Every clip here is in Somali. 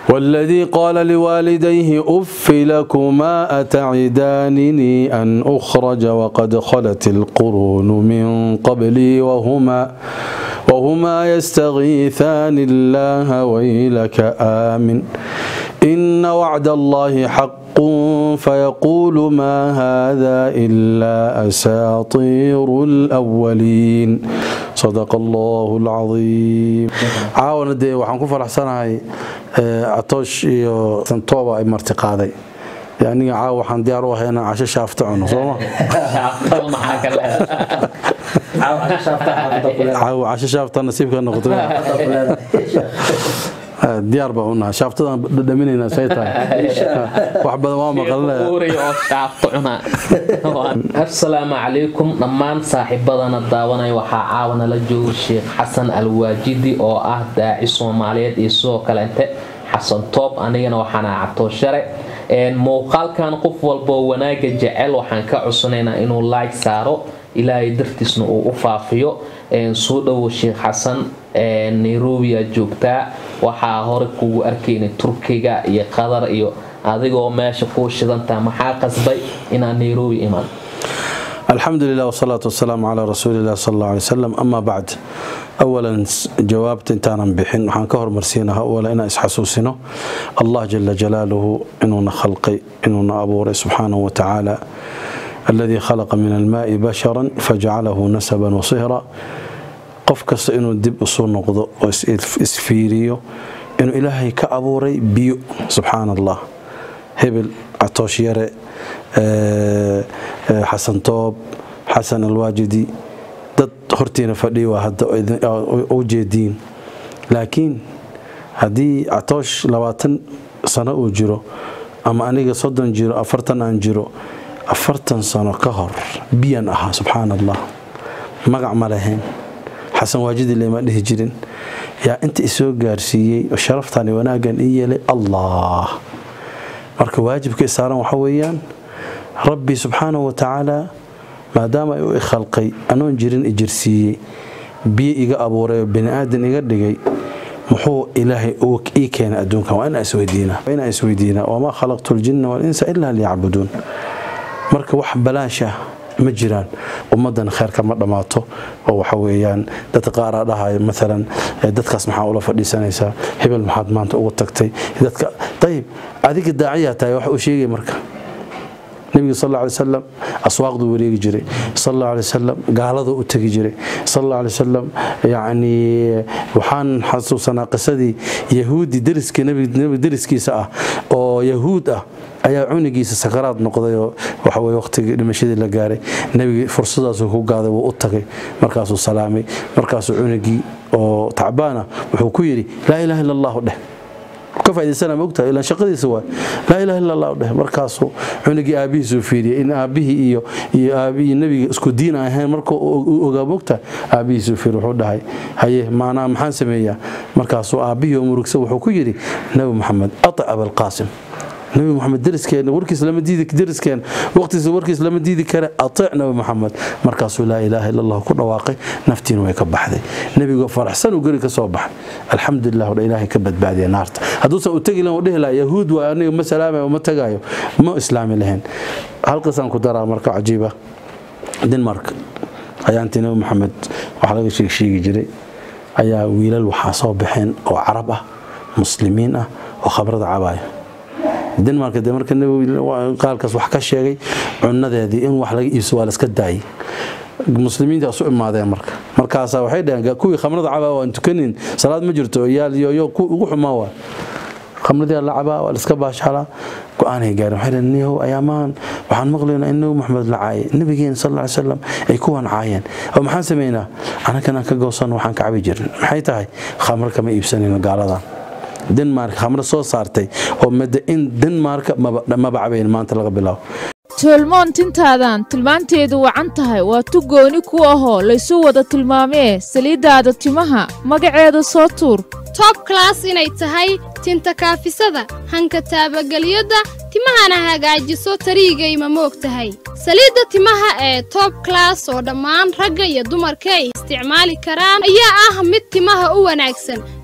والذي قال لوالديه أف لكما أتعدانني أن أخرج وقد خلت القرون من قبلي وهما وهما يستغيثان الله ويلك آمن إن وعد الله حق فيقول ما هذا إلا أساطير الأولين صدق الله العظيم عاونا دي waxaan ku faraxsanahay atoosh iyo santooba ay marti qaaday aniga caawa waxaan diyaar u ahay inaan casho shaafta cuno sooma caawa casho shaafta nasiibka noqoto diyaar baa unahay shaaftadan dhadhaminaynaa say tahay wax badan waa maqalnaasalaamu calaykum dhammaan saaxiibadana daawanaya waxaa caawana la jooga sheekh xasan alwaajidi oo ah daaci soomaaliyeed iyo sidoo kaleente xasan toob anigana waxaana cabtooshare muuqaalkan qof walboo wanaaga jecel waxaan ka cusanaynaa inuu laag saaro ilaahay dartiisna uu u faafiyo soo dhowo sheekh xasan nairobiya joogtaa waxaa hore kugu arkayna turkiga iyo qatar iyo adigoo meesha kuu shidantaa maxaa qasbay inaad nairobi iman الحمد لله والصلاة والسلام على رسول الله صلى الله عليه وسلم أما بعد أولا جوابت انتانا بحين وحان كهر مرسينها أولا إنا إسحسوسنا الله جل جلاله إننا خلقي إننا أبوري سبحانه وتعالى الذي خلق من الماء بشرا فجعله نسبا وصهرا qof kasta inuu dib usoo noqdo oo isfiiriyo inuu ilaahay ka abuuray biyo subxaan allah hebel catoosh yare xasan toob xasan alwaajidi dad hortiina fadhiya waa hadda u jeediin laakiin haddii catoosh labaatan sano uu jiro ama aniga soddon jiro afartan aan jiro afartan sano ka hor biyan ahaa subxaan allah magac ma lahayn xasan waajidi lema dhihi jirin yaa inta isoo gaarsiiyey oo sharaftan wanaaggan ii yeelay allah marka waajibka isaaran waxa weeyaan rabbi subxaanahu wa tacaala maadaama ay u ikhalqay anoon jirin ijirsiiyey biyo iga abuuray oo bini aadan iga dhigay muxuu ilaahay ii keenay adduunkan waa inaan isweydiinaa waa inaan isweydiinaa wamaa khalaqtu ljinna walinsa ilaa liyacbuduun marka wax balaasha ma jiraan ummadan kheerka ma dhammaato oo waxa weeyaan dadka qaaraa dhahayo maalan dadkaas maxaa ula fadhiisanaysaa hebel maxaad maanta ugu tagtay dadka ayib adiga daaciyaa tahay wax uu sheegay marka nebiga sal alla alay wasalam aswaaqduu wareegi jiray sal alla alay wasalam gaaladuu u tegi jiray sal alla alay wasalam yacni waxaan xasuusanaa qisadii yahuudi deriskii nebiga deriskiisa ah oo yahuud ah ayaa cunigiisa sakaraad noqday oo waxaweye waqtigii dhimashadii la gaaray nebigii fursadaasuu ku gaaday wuu u tagay markaasuu salaamay markaasuu cunigii oo tacbaana wuxuu ku yidhi laa ilaha illa allahu dheh ka faa'idaysana mogtahay ilaan shaqadiisa waay laa ilaha illa allah dheh markaasuu cunugii aabbihiisuu fiiriyay in aabbihii iyo iyo aabihii nebiga isku diin aan ahayn markuu uu ogaa mogtahay aabbihiisuu fiiri wuxuu dhahay haye maanaa maxaan sameeyaa markaasuu aabbihii oo murugsa wuxuu ku yidhi nebi maxamed atic abalqaasim nabi maxamed dariskeen warkiis lama diidi dariskeen waqtiisa warkiis lama diidi kare ateec nabi maxamed markaasuu laa ilaaha illa allah ku dhawaaqay naftiina way ka baxday nebigoo faraxsan uu geri ka soo baxay alxamdulilah dha ilaahay ka badbaadiya naarta hadduusan u tegi lahan u dhihi laha yahuud waa aniga ma salaamayo ma tagayo ma islaami lahayn halqisaan ku daraa marka cajiiba denmark ayaantii nabi maxamed waxaa laga sheegsheegi jiray ayaa wiilal waxaa soo baxeen oo carab ah muslimiin ah oo khabrada cabaaya denmark de marka qaalkaas wax ka sheegay cunadeedii in wax laga iibso waa laska daayay muslimiintaas u imaadeen marka markaasaa waxay dhaheen kuwii khamrada cabaa waan tukanin salaad ma jirto yaal yoyo ku ugu xumaa waa khamradii la cabaa waa laska baashalaa go-aanay gaareen waxay dhaheen niyahow ayaamahan waxaan maqlaynaa in nabi maxamed la caayay nabigeena sal alla ly salam ay kuwan caayeen oo maxaan samaynaa anakan aan ka goosanno waxaan ka cabi jirin maxay tahay khamro kama iibsanayno gaaladan denmark khamro soo saartay oo mada in denmark maba cabayn maanta laga bilaabo toolmoon tintaadan tilmaanteedu wacan tahay waa tu gooni ku ahoo laysu wada tilmaamee saliiddaada timaha magaceeda soo tuur tob klas inay tahay tinta kaafisada hanka taabagelyada timahana hagaajiso tariigayma moog tahay saliidda timaha ee tob klas oo dhammaan ragga iyo dumarka ay isticmaali karaan ayaa ah mid timaha u wanaagsan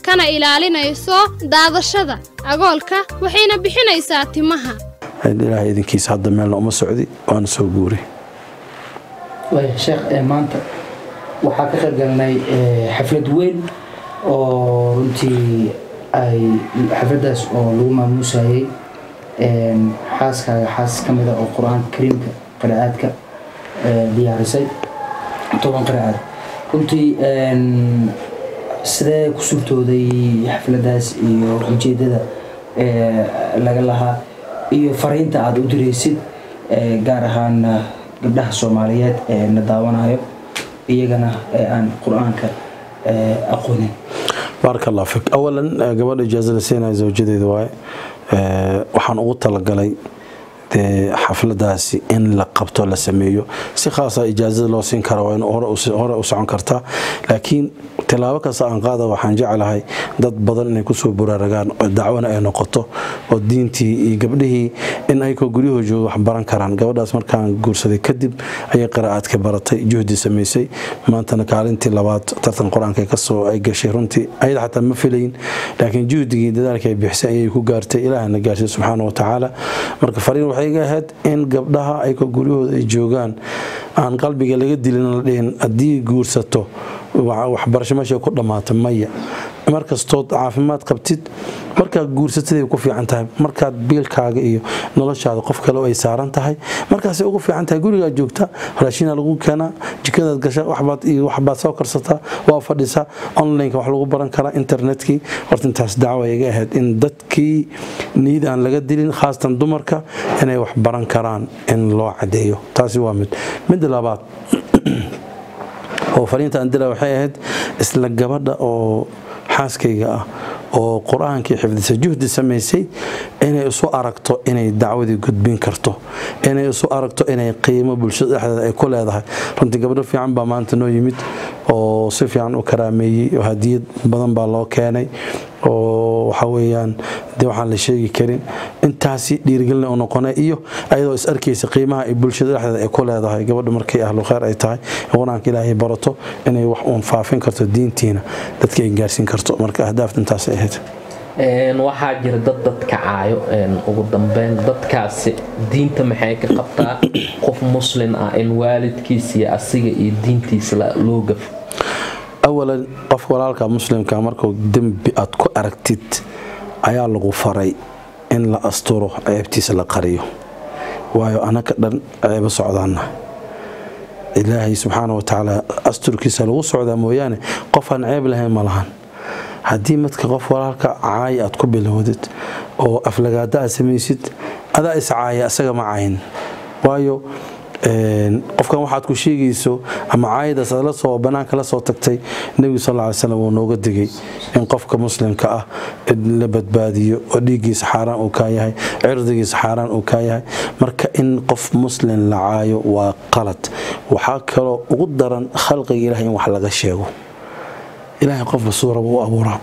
kana ilaalinayso daadashada agoolka waxayna bixinaysaa timaha ilaahay idinkiisa hadda meelna uma socdi waana soo guuray waaya sheekh ee maanta waxaa ka qayb galnay ee, xaflad weyn oo runtii ay xafladaas oo lagu maamuusayay een, xaaskaaga xaas ka mida oo qur-aanka kariimka qiraa'aadka ee, diyaarisay toban qiraa'aad runtii een, sidee ku suurtooday xafladaas iyo ujeedada ee, laga lahaa iyo fariinta aada u diraysid ee, gaar ahaan gabdhaha soomaaliyeed ee na daawanayo iyagana ee aan qur-aanka ee, aqoonin baaraka allah fik awalan eh, gabadha ijaaza la siinaya zawjadeeda waaye Eh, waxaan ugu talagalay dee xafladaasi in la qabto la sameeyo si khaasa ijaazada loo siin kara waa in hore u- hore u socon kartaa laakiin tilaabo kasta aan qaada waxaan jeclahay dad badan inay kusoo buraaragaan oo dacwana ay noqoto oo diintii iyo gabdhihii in ayagoo guryahoo jooga wax baran karaan gabadhaas markaan guursaday kadib ayay qiraa'aadka baratay juhdi samaysay maantana kaalintii labaad tartan qur-aanka kasoo ay gashay runtii ayada xataa ma filayin laakiin juhdigii dadaalka ay bixisay ayay ku gaartay ilaahna gaarsiy subxaana wa tacaala marka fariin waxay iga ahayd in gabdhaha ayagoo guryahooda ay joogaan aan qalbiga laga dilin la dhihin haddii guursato wa- waxbarasho meesha ku dhammaata maya markastood caafimaad qabtid markaad guursataday ku fiican tahay markaad biilkaaga iyo noloshaada qof kale ay saaran tahay markaasay ugu fiican tahay gurigaad joogta raashinaa lagu keenaa jikadaad gasha waxbaad iyo waxbaad soo karsataa waa fadhisaa onlineka wax lagu baran karaa internetkii horta intaas dacwa iga ahayd in dadkii niyad aan laga dilin khaasatan dumarka inay wax baran karaan in loo cadeeyo taasi waa mid midda labaad oo fariinta aan dila waxay ahayd isla gabadha oo xaaskayga ah oo qur-aankii xifdisa juhdi samaysay inay isu aragto inay dacwadii gudbin karto inay isu aragto inay qiimo bulshada dhexdeeda ay ku leedahay runtii gabdho fiican baa maanta noo yimid oo si fiican u karaameeyey oo hadiyad badan baa loo keenay oo waxa weeyaan dee waxaan la sheegi karin intaasi dhiirigelina u noqonay iyo ayadoo is arkaysa qiimaha ay bulshada dhexdeeda ay ku leedahay gabadha markay ahlu khayr ay tahay ee qur-aanka ilaahay barato inay wax uun faafin karto diintiina dadka ay gaarsiin karto marka ahdaafta intaasay ahayd Een, waxaa jira dad dadka caayo een, ugu dambeyn dadkaasi diinta maxay ka qabtaa qof muslin ah in waalidkiisa iyo asiga iyo diintiisa la- loo gafo awalan qof walaalka muslimka markuu dembi aad ku aragtid ayaa lagu faray in la asturo ceebtiisa la qariyo waayo anaka dhan ceebo socdaana ilaahay subxaana wa tacaala asturkiisa lagu socdaa mooyaane qof aan ceeb lahayn ma lahan haddii madka qof walaalka caay aad ku bilowdid oo aflagaada aad samaysid adaa is caaya isaga ma cayn waayo een, qofkan waxaad ku sheegayso ama caayadaas aad la soo banaanka la soo tagtay nebigu sal lla ly slam wuu nooga digay in qofka muslimka ah in la badbaadiyo oo dhiiggiisa xaaraan uu kaa yahay cirdigiisa xaaraan uu kaa yahay marka in qof muslim la caayo waa qalad waxaa kaloo ugu daran khalqiga ilahay in wax laga sheego ilaahay qofba suu raba u abuuraa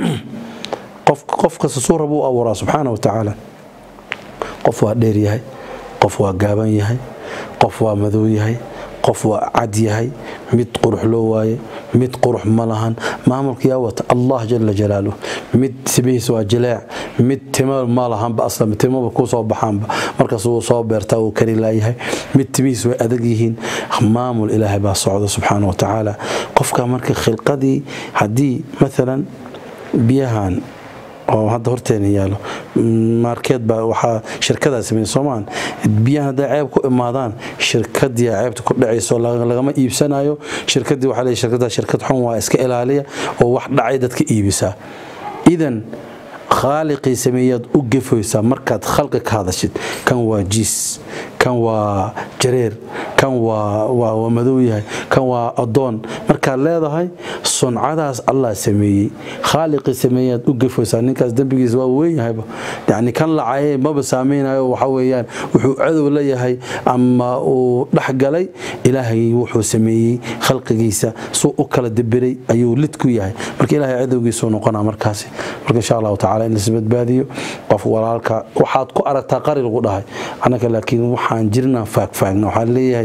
qof qof kasta suu raba u abuuraa subxaana wa tacaala qof waa dheer yahay qof waa gaaban yahay qof waa madow yahay qof waa cad yahay mid qurux loo waaye mid qurux ma lahan maamulka yaa wata allah jala jalaaluh mid timihiisa waa jileec mid timo ma lahanba aslan timaba ku soo baxaanba markaas wuu soo beertaa uu kari laayahay mid timihiisa way adag yihiin maamul ilaahay baa socda subxaana wa tacaala qofka marka khilqadii haddii maalan biyahan oo hadda horteena yaalo maarkeed baa waxaa shirkadaa sameeyey soomaan biyahan hadday ceeb ku imaadaan shirkadii ceebta ku dhacayso laga- lagama iibsanayo shirkadii waxaa leeyahay shirkaddaa shirkad xun waa iska ilaaliya oo wax dhacay dadka iibisaa idan khaaliqii sameeyaad u gefoysaa markaad khalqi ka hadashid kan waa jiis kan waa jareer kan waa waa waa madow yahay kan waa adoon markaad leedahay suncadaas allah sameeyey khaaliqii sameeyaad u gefoysaa ninkaas dembigiisa waa weyn yahayba yacni kan lacayay maba saameynayo waxa weeyaan wuxuu cadow la yahay ama uu dhexgalay ilaahay wuxuu sameeyey khalqigiisa suu u kala debiray ayuu lid ku yahay marka ilaahay cadowgiisuu noqonaa markaasi marka insha allahu tacaala in laisbadbaadiyo qof walaalka waxaad ku aragtaa qari lagu dhahay annaka laakiin waxaan jirnaa faagfaagna waxaa leeyahay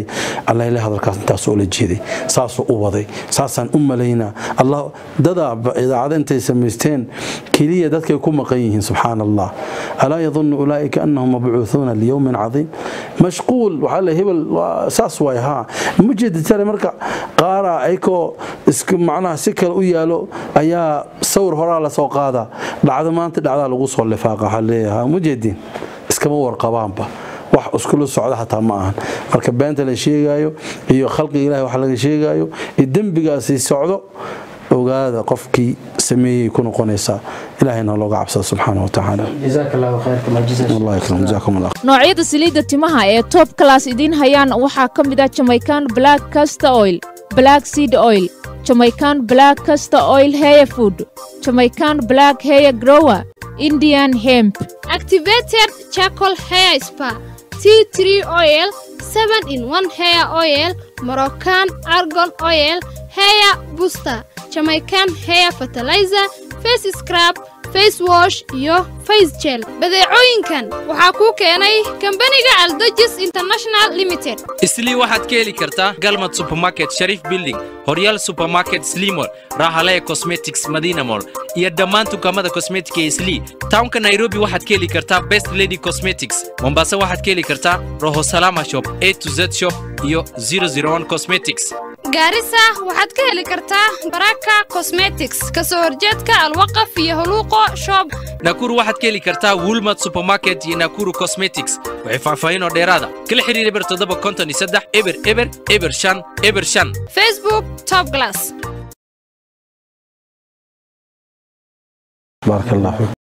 allayle hadalkaas intaasoo la jeeday saasuu u waday saasaan u malaynaa allah dadaa idaacada intay samaysteen keliya dadkay ku maqan yihiin subxaana allah alaa yadunnu ulaa'ika annahum mabcuuhuuna liyowmin cadiim mashquul waxaa le hebel saas waay haa ma jeedi tare marka qaaraa ayakoo isk macnaha si kale u yaalo ayaa sawir horaa lasoo qaada dhacdo maanta dhacdaa lagu soo lifaaqa waxaa leeyahay ma jeedin iskama warqabaanba wax iskula socda xataa ma ahan marka beenta la sheegaayo iyo khalqiga ilahi wax laga sheegaayo iyo dembigaasi socdo ogaada qofkii sameeyey ku noqonaysaa ilahayna looga cabsada subxaana wa tacaala jazaaka allahu khayr kama jazaa allah yakram jazakum allah noocyada saliidda timaha ee top class idiin hayaan waxaa ka mid ah jamaican black castor oil black seed oil jamaican black castor oil hair food jamaican black hair grower indian hemp activated charcoal hair spa tea tree oil 7 in 1 hair oil moroccan argon oil hair booster jamaican hair fertilizer face scrub face wash iyo face gel badeecooyinkan waxaa kuu keenay kambaniga aldojis international limited islii waxaad ka heli kartaa galmad supermarket sharif building horyaal supermarket slimol rahalea cosmetics madina mall iyo dhammaan dukaamada kosmetika ee islii townka nairobi waxaad ka heli kartaa best lady cosmetics mombasa waxaad ka heli kartaa roho salama shop a to z shop iyo 001 cosmetics gaarisa waxaad ka heli kartaa baraka cosmetics ka soo horjeedka alwaqaf iyo holuuqo shop nakuru waxaad ka heli kartaa woolmart supermarket iyo nakuru cosmetics waxay faahfaahin oo dheeraada kala xiriir eber toddoba konton iyo saddex eber eber eber shan eber shan facebook top glass baaraka allah